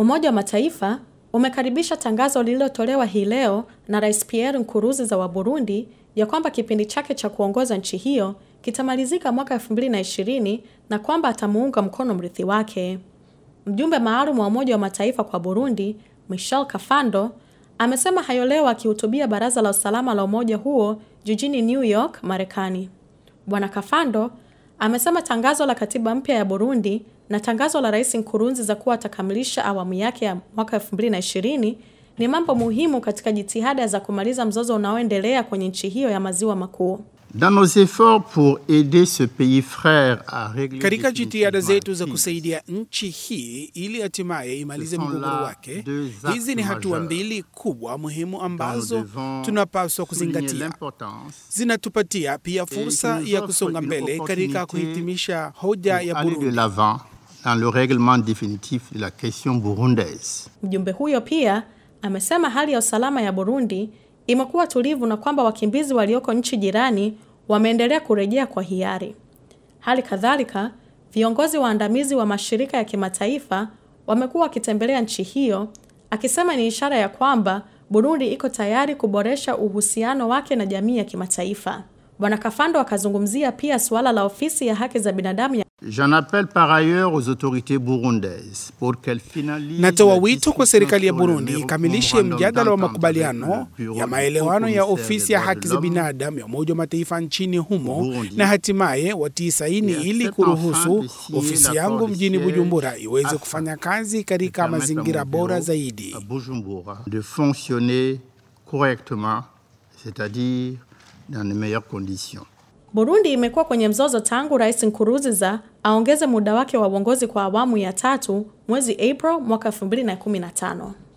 Umoja wa Mataifa umekaribisha tangazo lililotolewa hii leo na Rais Pierre Nkurunziza wa Burundi ya kwamba kipindi chake cha kuongoza nchi hiyo kitamalizika mwaka 2020 na kwamba atamuunga mkono mrithi wake. Mjumbe maalum wa Umoja wa Mataifa kwa Burundi, Michel Kafando, amesema hayo leo akihutubia Baraza la Usalama la umoja huo jijini New York, Marekani. Bwana Kafando amesema tangazo la katiba mpya ya Burundi na tangazo la Rais Nkurunziza kuwa atakamilisha awamu yake ya mwaka 2020 ni mambo muhimu katika jitihada za kumaliza mzozo unaoendelea kwenye nchi hiyo ya maziwa makuu. Dans nos efforts pour aider ce pays frère à régler Katika jitihada zetu za définitivement kusaidia nchi hii ili hatimaye imalize Ce sont mgogoro là wake, deux actes hizi ni hatua majeurs mbili kubwa muhimu dont nous ambazo devons tunapaswa souligner kuzingatia. l'importance Zinatupatia pia fursa nous ya offre kusonga une mbele katika opportunité kuhitimisha hoja pour ya aller de Burundi. l'avant dans le règlement définitif de la question burundaise. Mjumbe huyo pia amesema hali ya usalama ya Burundi imekuwa tulivu na kwamba wakimbizi walioko nchi jirani wameendelea kurejea kwa hiari. Hali kadhalika, viongozi waandamizi wa mashirika ya kimataifa wamekuwa wakitembelea nchi hiyo, akisema ni ishara ya kwamba Burundi iko tayari kuboresha uhusiano wake na jamii ya kimataifa. Bwana Kafando akazungumzia pia suala la ofisi ya haki za binadamu ya J'en appelle par ailleurs aux autorités burundaises pour qu'elles finalisent Natoa la wito kwa discussion serikali ya sur le Burundi ikamilishe memorandum mjadala wa d'entente makubaliano avec le bureau ya du maelewano ya haut-commissaire ofisi des ya droits haki de za l'homme binadamu ya Umoja wa Mataifa nchini humo Burundi. na hatimaye watii saini Et ili accepte kuruhusu enfin de signer ofisi l'accord yangu de mjini siège Bujumbura iweze afin kufanya kazi de katika permettre à mazingira mon bora bureau zaidi. à Bujumbura de fonctionner correctement, c'est-à-dire dans les meilleures conditions. Burundi imekuwa kwenye mzozo tangu Rais Nkurunziza aongeze muda wake wa uongozi kwa awamu ya tatu mwezi April mwaka 2015.